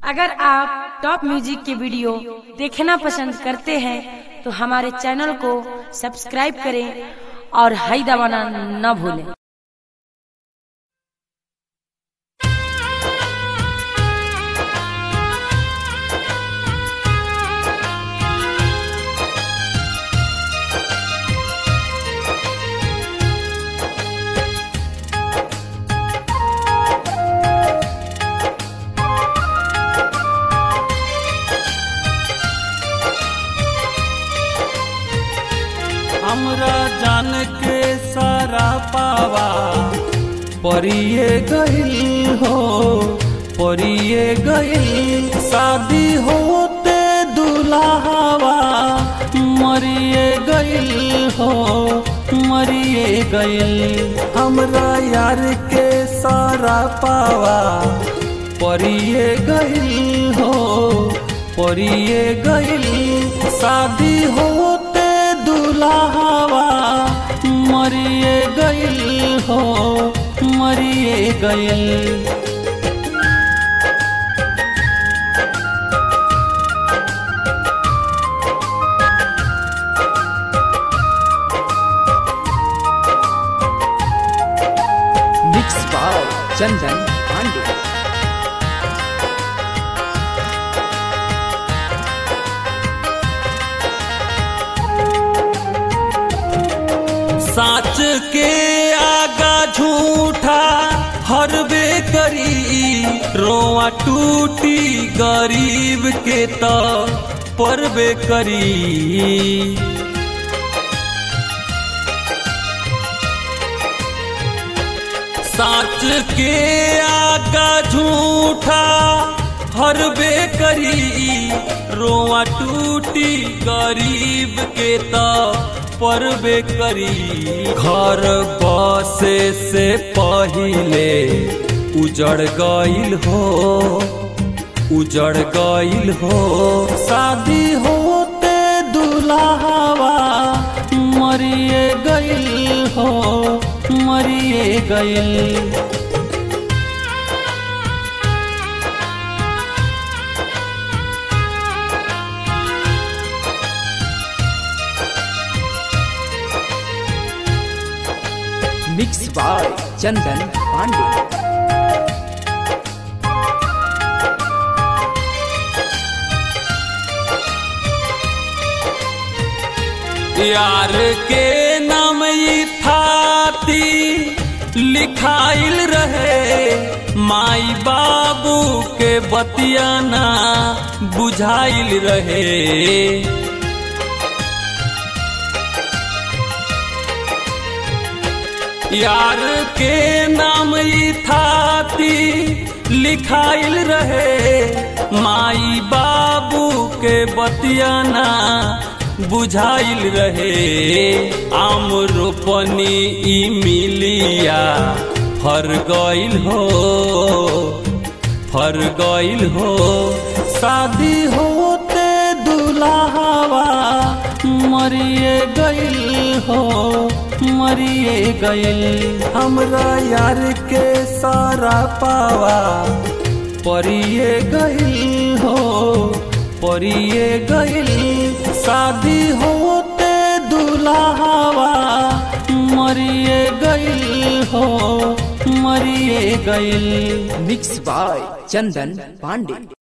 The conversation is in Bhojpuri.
अगर आप टॉप म्यूजिक के वीडियो देखना पसंद करते हैं तो हमारे चैनल को सब्सक्राइब करें और हाई दबाना न भूलें हमरा जान के सारा पावा परिए गइल हो परिए गइल शादी होते दुल्हावा मरिए गइल हो मरिए गइल हमरा यार के सारा पावा परिए गइल हो परिए गइल शादी होते दुल्हावा मरिए गइल हो मरिए गइल मिक्स बाय चंदन पांडे साच के आगा झूठा हरबे करी रोआ टूटी गरीब के तो परबे करी साच के आगा झूठा हरबे करी रोआ टूटी गरीब के तो परबे करी घर बसे से पहिले उजड़ गइल हो उजड़ गइल हो शादी होते दुल्हावा मरिए गइल हो मरिए गइल मिक्स बाय चंदन पांडे यार के नाम ई थाती लिखाइल रहे माई बाबू के बतियाना बुझाइल रहे यार के नाम ई थाती लिखाइल रहे माई बाबू के बतियाना बुझाइल रहे आम रोपनी ई मिलिया फर गइल हो फर गइल हो शादी होते दुल्हावा मरिए गइल हो मरिए गइल हमरा यार के सारा पावा परिए गइल हो परिए गइल शादी होते दुल्हावा मरिए गइल हो मरिए गइल मिक्स बाय चंदन पांडे